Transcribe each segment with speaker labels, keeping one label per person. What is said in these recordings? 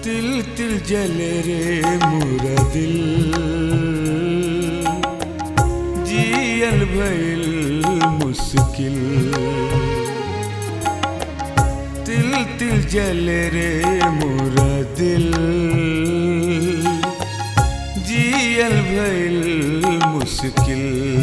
Speaker 1: तिल तिल जले रे मोरा दिल जियल भइल मुश्किल तिल तिल जले रे मोरा दिल जियल भइल मुश्किल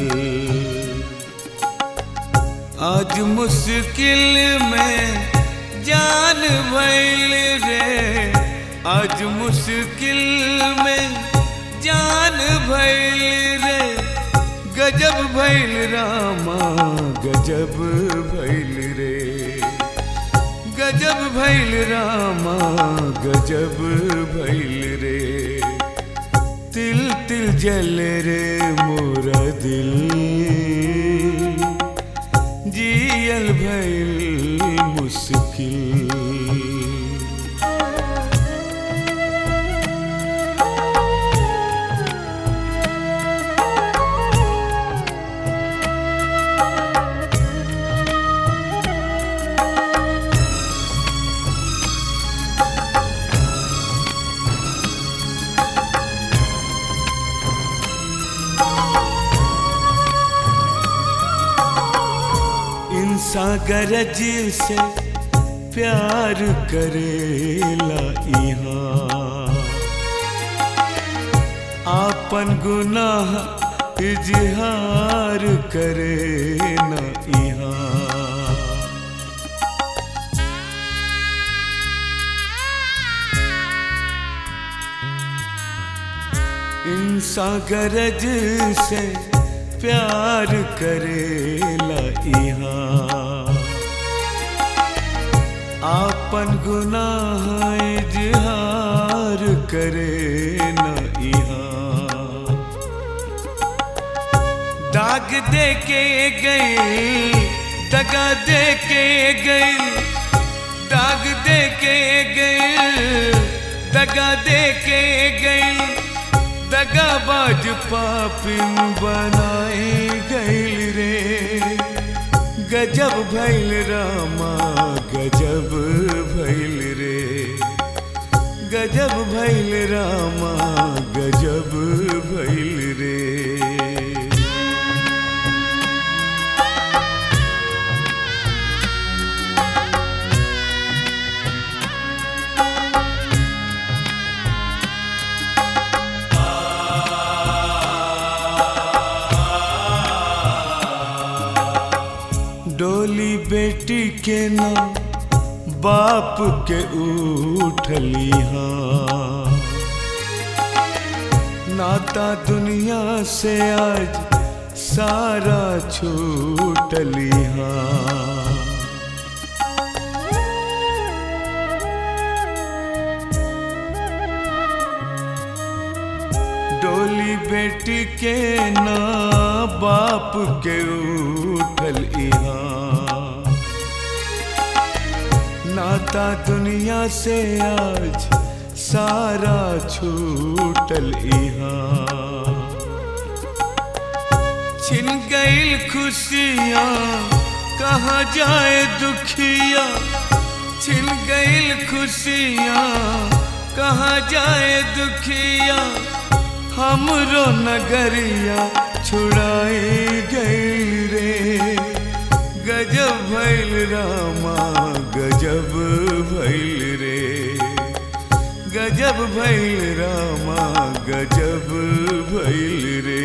Speaker 1: आज मुश्किल में जान भइल रे आज मुश्किल में जान भइल रे गजब भइल रामा गजब भइल रे गजब भइल रामा गजब भइल रे तिल तिल जल रे मोरा दिल जियल भइल मुश्किल इंसान गरज से प्यार करेला इहाँ आपन गुनाह इजहार करे न इहाँ इंसान गरज से प्यार करेला इहाँ आपन गुनाह इजहार करे न इहाँ दाग दे के गई दगा दे के गई दाग दे के गई दगा दे के गई दगाबाज पापिन बनाए गईल रे गजब भैल रामा गजब भैल रे गजब भैल रामा गजब भैल रे डोली बेटी के नाम बाप के उठली हाँ नाता दुनिया से आज सारा छूटली हाँ डोली बेटी के ना बाप के उठल इहाँ नाता दुनिया से आज सारा छूटल इहाँ छिन गईल खुशियाँ कहाँ जाए दुखिया छिन गईल खुशियाँ कहाँ जाए दुखिया हमरो नगरिया छुड़ाई गई रे गजब भैल रामा गजब भैल रे गजब भैल रामा गजब भैल रे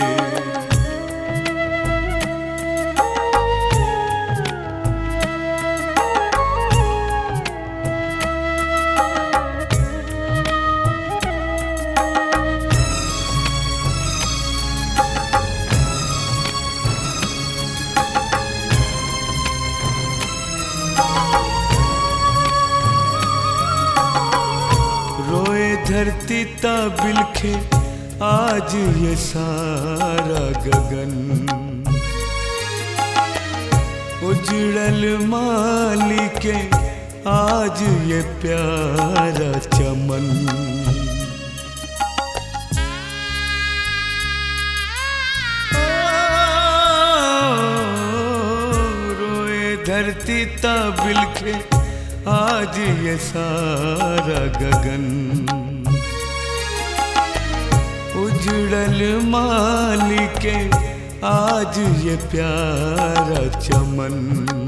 Speaker 1: रोए धरती ता बिलखे आज ये सारा गगन उजड़ल माली के आज ये प्यारा चमन रोए धरती ता बिलखे आज ये सारा गगन उजड़ल मालिके आज ये प्यारा चमन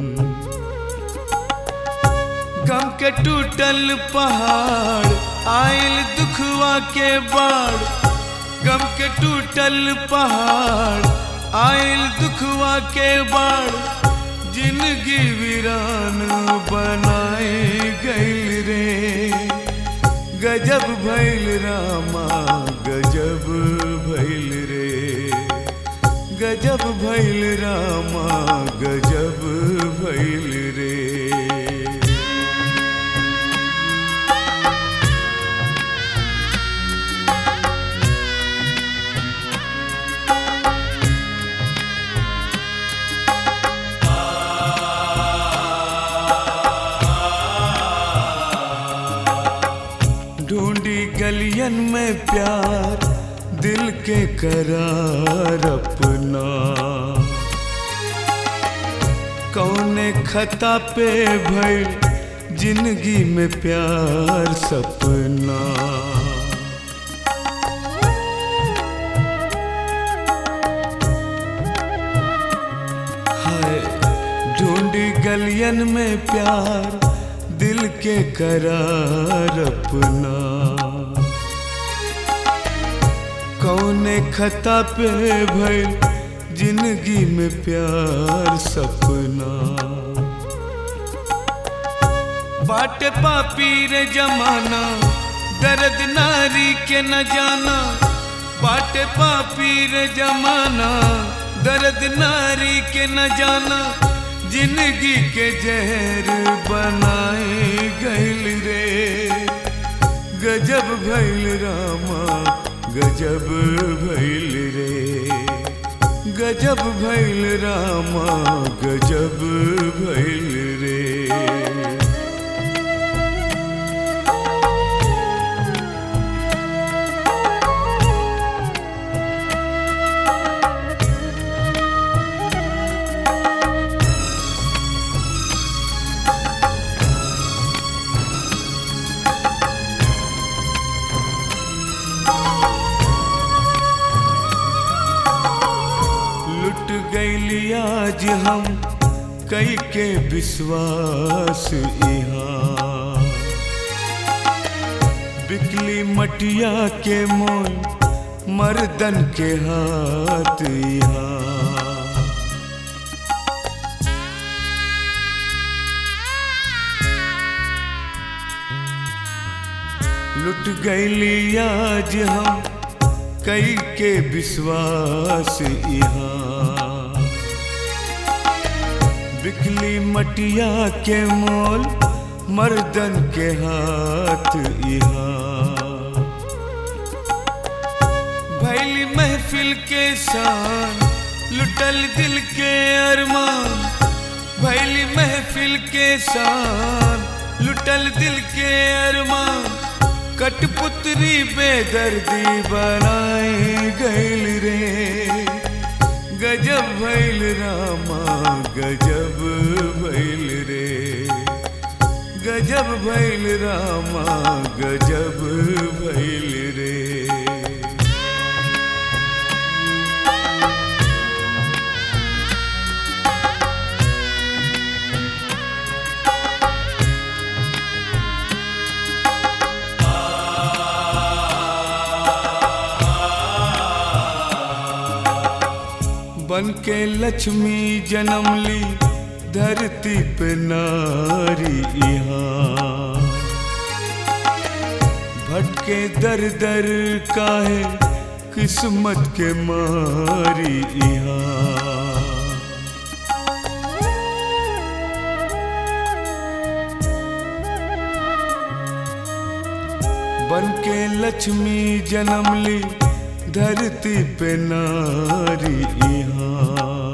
Speaker 1: गम के टूटल पहाड़ आयल दुखवा के बाढ़ गम के टूटल पहाड़ आयल दुखवा के बाढ़ जिंदगी वीरान बनाए गईल रे गजब भैल रामा गजब भैल रे गजब भैल रामा गजब भैल रे ढूंढी गलियन में प्यार दिल के करार अपना कौने खता पे भइल जिंदगी में प्यार सपना हाय ढूंढी गलियन में प्यार दिल के करार अपना कौने खता पे भइल जिंदगी में प्यार सपना बाट पापी रे जमाना दर्द नारी के न जाना बाट पापी रे जमाना दर्द नारी के न जाना जिंदगी के जहर बनाए गैल रे गजब भैल रामा गजब भैल रे गजब भैल रामा गजब भैल रे लुट गईली आज हम कई के विश्वास यहाँ बिकली मटिया के मोल मर्दन के हाथ यहाँ लुट गईली आज हम कई के विश्वास यहाँ बिकली मटिया के मोल मर्दन के हाथ यहाँ भैली महफिल के शान लुटल दिल के अरमान भैली महफिल के शान लुटल दिल के अरमान कटपुतरी बेदर्दी बनाए गैल रे गजब भैल रामा गजब भैल रे गजब भैल रामा गजब भैल रे बन के लक्ष्मी जन्म ली धरती पे नारी यहाँ भटके दर दर काहे किस्मत के मारी यहाँ बन के लक्ष्मी जन्म ली धरती पे नारी यहाँ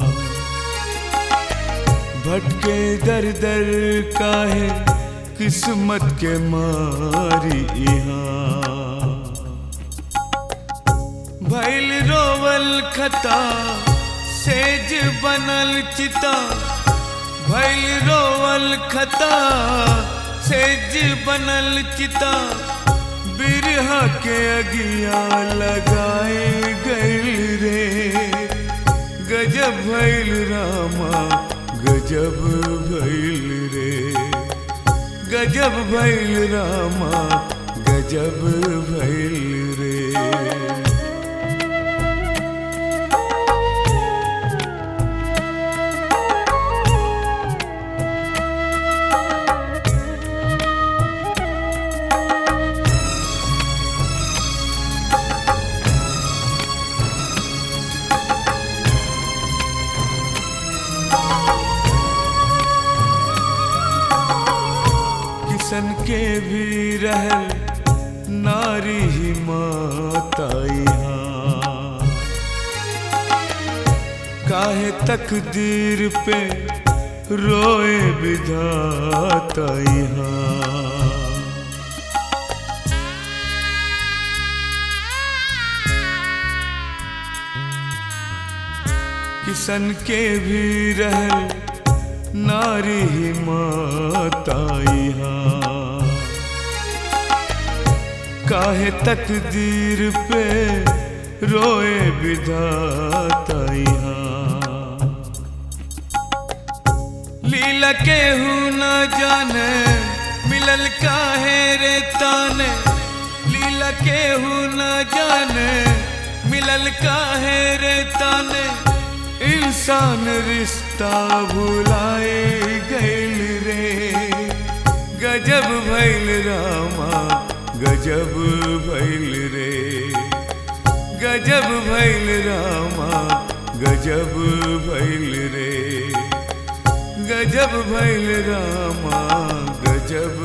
Speaker 1: भटके दर दर काहे किस्मत के मारी यहाँ भैल रोवल खता सेज बनल चिता भैल रोवल खता सेज बनल चिता बिरहा के अगिया लगाए गइल रे गजब भइल रामा गजब भइल रे गजब भइल रामा गजब भइल रे किसन के भी रहल नारी ही माता यहाँ काहे तकदीर पे रोए विधाता यहाँ किसन के भी रहल नारी ही माता यहाँ काहे तकदीर पे रोए विधाता यहाँ लीला के हूँ न जाने मिलल काहे रे ताने लीला के हूँ न जाने मिलल काहे रे ताने इंसान रिश्ता भुलाए गइल रे गजब भइल रामा गजब भइल रे गजब भइल रामा गजब भइल रे गजब भइल रामा गजब